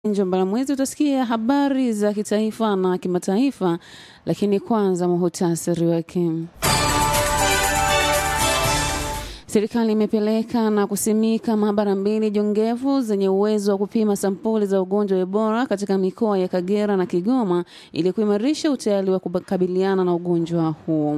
Njomba mwezi utasikia habari za kitaifa na kimataifa, lakini kwanza muhutasari wake. Serikali imepeleka na kusimika maabara mbili jongevu zenye uwezo wa kupima sampuli za ugonjwa wa Ebola katika mikoa ya Kagera na Kigoma ili kuimarisha utayari wa kukabiliana na ugonjwa huo.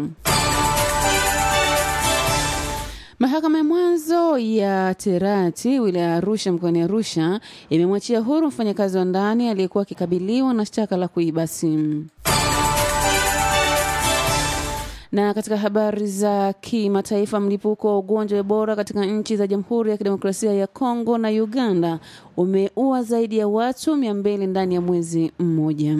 Mahakama ya mwanzo ya Terati wilaya ya Arusha mkoani Arusha imemwachia huru mfanyakazi wa ndani aliyekuwa akikabiliwa na shtaka la kuiba simu. Na katika habari za kimataifa, mlipuko wa ugonjwa wa Ebola katika nchi za Jamhuri ya Kidemokrasia ya Kongo na Uganda umeua zaidi ya watu mia mbili ndani ya mwezi mmoja.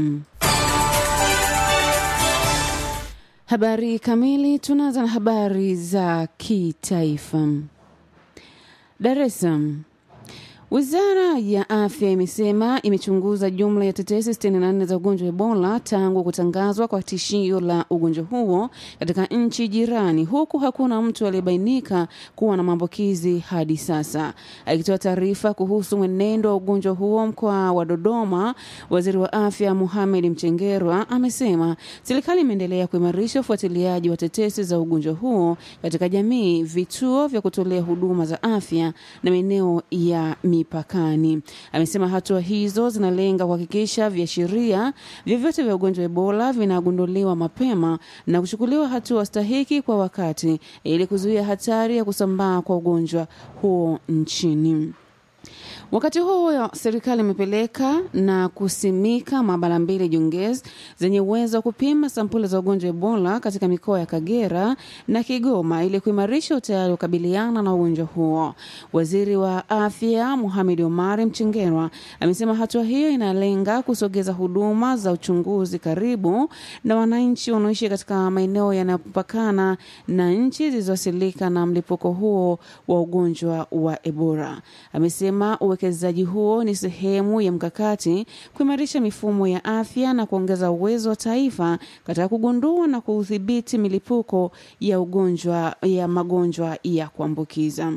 Habari kamili, tunaanza na habari za kitaifa. Dar es Salaam. Wizara ya Afya imesema imechunguza jumla ya tetesi 64 za ugonjwa wa Ebola tangu kutangazwa kwa tishio la ugonjwa huo katika nchi jirani, huku hakuna mtu aliyebainika kuwa na maambukizi hadi sasa. Akitoa taarifa kuhusu mwenendo wa ugonjwa huo mkoa wa Dodoma, waziri wa afya Mohamed Mchengerwa amesema serikali imeendelea kuimarisha ufuatiliaji wa tetesi za ugonjwa huo katika jamii, vituo vya kutolea huduma za afya na maeneo ya mipakani. Amesema hatua hizo zinalenga kuhakikisha viashiria vyovyote vya ugonjwa wa Ebola vinagunduliwa mapema na kuchukuliwa hatua stahiki kwa wakati ili kuzuia hatari ya kusambaa kwa ugonjwa huo nchini. Wakati huo serikali imepeleka na kusimika maabara mbili jongezi zenye uwezo wa kupima sampuli za ugonjwa wa Ebola katika mikoa ya Kagera na Kigoma ili kuimarisha utayari wa kukabiliana na ugonjwa huo. Waziri wa Afya Mohamed Omar Mchengerwa amesema hatua hiyo inalenga kusogeza huduma za uchunguzi karibu na wananchi wanaoishi katika maeneo yanayopakana na nchi zilizoasilika na mlipuko huo wa ugonjwa wa Ebola. Amesema uwekezaji huo ni sehemu ya mkakati kuimarisha mifumo ya afya na kuongeza uwezo wa taifa katika kugundua na kudhibiti milipuko ya ugonjwa ya magonjwa ya kuambukiza.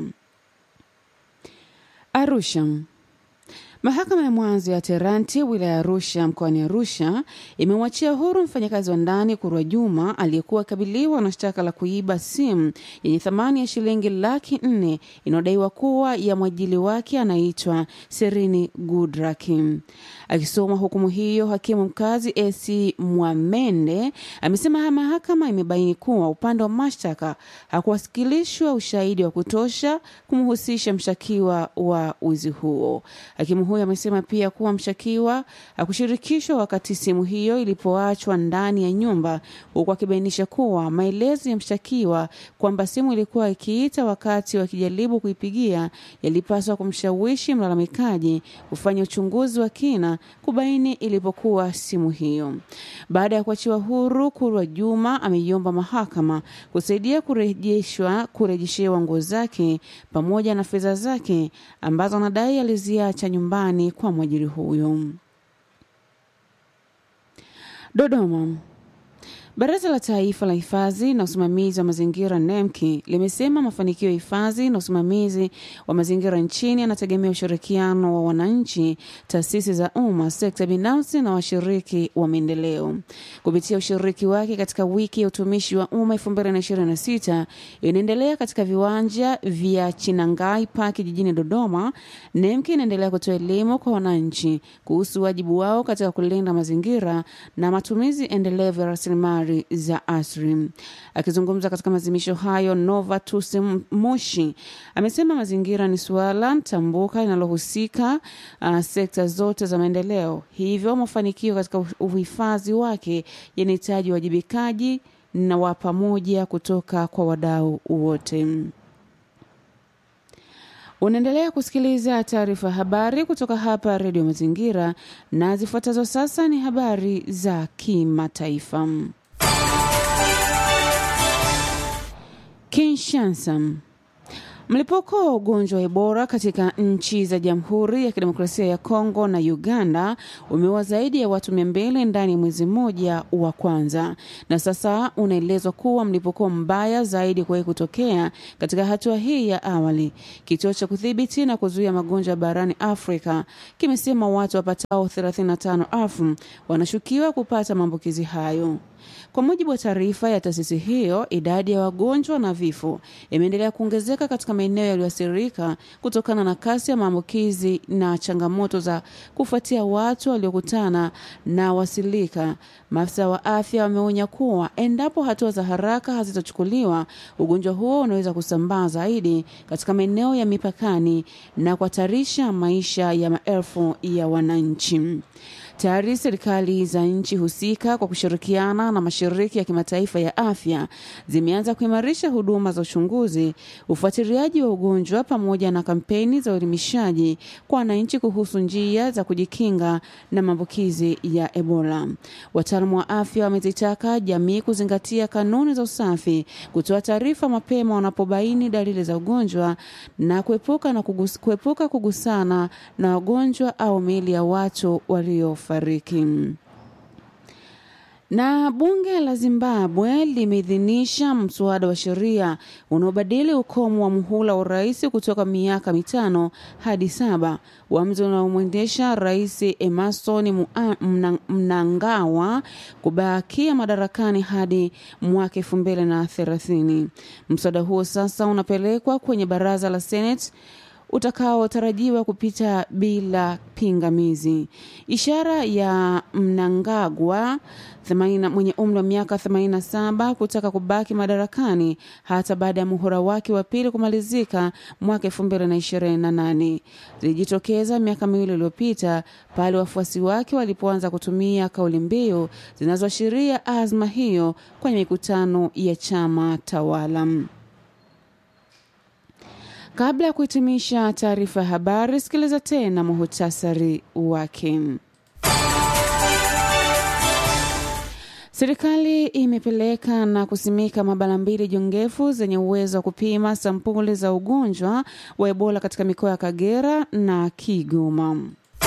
Arusha. Mahakama ya mwanzo ya Teranti wilaya ya Arusha mkoani Arusha imemwachia huru mfanyakazi wa ndani Kurwa Juma aliyekuwa akabiliwa na shtaka la kuiba simu yenye thamani ya shilingi laki nne inayodaiwa kuwa ya mwajili wake anaitwa Serini Gudraki. Akisoma hukumu hiyo, hakimu mkazi AC Mwamende amesema mahakama imebaini kuwa upande wa mashtaka hakuwasikilishwa ushahidi wa kutosha kumhusisha mshtakiwa wa wizi huo. Hakimu huyo amesema pia kuwa mshtakiwa hakushirikishwa wakati simu hiyo ilipoachwa ndani ya nyumba, huku akibainisha kuwa maelezo ya mshtakiwa kwamba simu ilikuwa ikiita wakati wakijaribu kuipigia yalipaswa kumshawishi mlalamikaji kufanya uchunguzi wa kina kubaini ilipokuwa simu hiyo. Baada ya kuachiwa huru, Kurwa Juma ameiomba mahakama kusaidia kurejeshwa kurejeshewa nguo zake pamoja na fedha zake ambazo anadai aliziacha nyumbani kwa mwajiri huyo. Dodoma. Baraza la Taifa la Hifadhi na Usimamizi wa Mazingira NEMKI limesema mafanikio ya hifadhi na usimamizi wa mazingira nchini yanategemea ushirikiano wa wananchi, taasisi za umma, sekta binafsi na washiriki wa maendeleo. Kupitia ushiriki wake katika wiki ya utumishi wa umma 2026 inaendelea katika viwanja vya Chinangai Park jijini Dodoma, NEMKI inaendelea kutoa elimu kwa wananchi kuhusu wajibu wao katika kulinda mazingira na matumizi endelevu ya rasilimali za asri. Akizungumza katika maadhimisho hayo, Nova Tuse Moshi amesema mazingira ni suala tambuka linalohusika uh, sekta zote za maendeleo, hivyo mafanikio katika uhifadhi wake yanahitaji uwajibikaji na wa pamoja kutoka kwa wadau wote. Unaendelea kusikiliza taarifa habari kutoka hapa Redio Mazingira, na zifuatazo sasa ni habari za kimataifa. Kinshasa. Mlipuko wa ugonjwa wa Ebola katika nchi za Jamhuri ya Kidemokrasia ya Kongo na Uganda umeua zaidi ya watu mia mbili ndani ya mwezi mmoja wa kwanza, na sasa unaelezwa kuwa mlipuko mbaya zaidi kuwahi kutokea katika hatua hii ya awali. Kituo cha kudhibiti na kuzuia magonjwa barani Afrika kimesema watu wapatao 35,000 wanashukiwa kupata maambukizi hayo. Kwa mujibu wa taarifa ya taasisi hiyo, idadi ya wagonjwa na vifo imeendelea kuongezeka katika maeneo yaliyoathirika kutokana na kasi ya maambukizi na changamoto za kufuatia watu waliokutana na wasilika. Maafisa wa afya wameonya kuwa endapo hatua za haraka hazitachukuliwa, ugonjwa huo unaweza kusambaa zaidi katika maeneo ya mipakani na kuhatarisha maisha ya maelfu ya wananchi. Tayari serikali za nchi husika kwa kushirikiana na mashirika ya kimataifa ya afya zimeanza kuimarisha huduma za uchunguzi, ufuatiliaji wa ugonjwa pamoja na kampeni za uelimishaji kwa wananchi kuhusu njia za kujikinga na maambukizi ya Ebola. Wataalamu wa afya wamezitaka jamii kuzingatia kanuni za usafi, kutoa taarifa mapema wanapobaini dalili za ugonjwa na kuepuka, na kugus, kuepuka kugusana na wagonjwa au miili ya watu walio fariki. Na bunge la Zimbabwe limeidhinisha mswada wa sheria unaobadili ukomo wa muhula wa urais kutoka miaka mitano hadi saba, uamuzi unaomwendesha Rais Emerson Mnangagwa kubakia madarakani hadi mwaka elfu mbili na thelathini. Mswada huo sasa unapelekwa kwenye baraza la Senate utakaotarajiwa kupita bila pingamizi. Ishara ya Mnangagwa mwenye umri wa miaka 87 kutaka kubaki madarakani hata baada ya muhula wake wa pili kumalizika mwaka 2028 zilijitokeza miaka miwili iliyopita pale wafuasi wake walipoanza kutumia kauli mbiu zinazoashiria azma hiyo kwenye mikutano ya chama tawala. Kabla ya kuhitimisha taarifa ya habari, sikiliza tena muhutasari wake. Serikali imepeleka na kusimika maabara mbili jongefu zenye uwezo wa kupima sampuli za ugonjwa wa Ebola katika mikoa ya Kagera na Kigoma.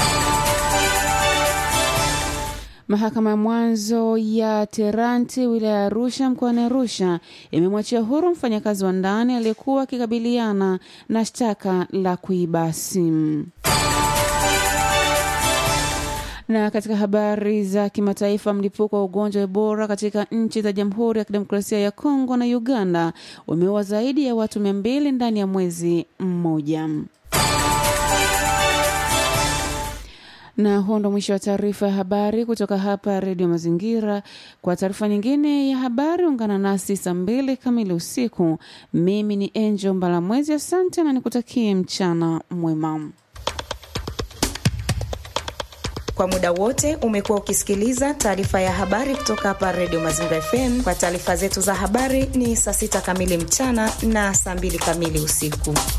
Mahakama ya mwanzo ya Teranti wilaya ya Arusha mkoani Arusha imemwachia huru mfanyakazi wa ndani aliyekuwa akikabiliana na shtaka la kuiba simu. Na katika habari za kimataifa, mlipuko wa ugonjwa wa Ebola katika nchi za Jamhuri ya Kidemokrasia ya Kongo na Uganda umeua zaidi ya watu mia mbili ndani ya mwezi mmoja. na huo ndo mwisho wa taarifa ya habari kutoka hapa redio mazingira kwa taarifa nyingine ya habari ungana nasi saa mbili kamili usiku mimi ni enjo mbalamwezi asante na nikutakie mchana mwema kwa muda wote umekuwa ukisikiliza taarifa ya habari kutoka hapa redio mazingira fm kwa taarifa zetu za habari ni saa sita kamili mchana na saa mbili kamili usiku